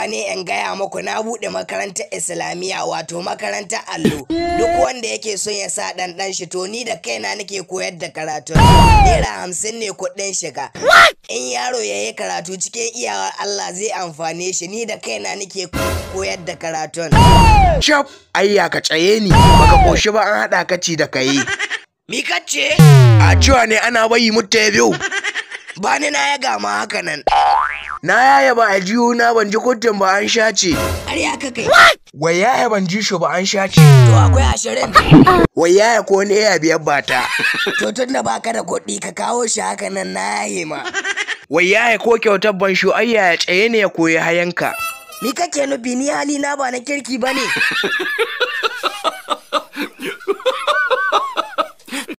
zuwa ne in gaya muku na buɗe makarantar islamiyya wato makarantar allo duk wanda yake son ya sa ɗan ɗan shi to ni da kaina nake koyar da karatu naira hamsin ne kuɗin shiga in yaro ya yi karatu cikin iyawar Allah zai amfane shi ni da kaina nake koyar da karatun Cap, ayya ka tsaye ni, baka koshi ba an haɗa ka ci da kayi. mi kace A cewa ne ana bayi mutta ya biyu. ba ni na ya gama haka nan Na yaya ba a jiyo na ban ji kuttun ba an shace. ƙarya ka kai Wai yaya ban ji shi ba an shace. to akwai ashirin Wai yaya ko ne ya biyar bata. to tun da baka da kuɗi ka kawo shi haka nan na yahe ma Wai yaya ko kyautar ban shu ayya ya tsaye ne ya koyi hayanka. Ni kake nufi ni hali na ba na kirki ba ne?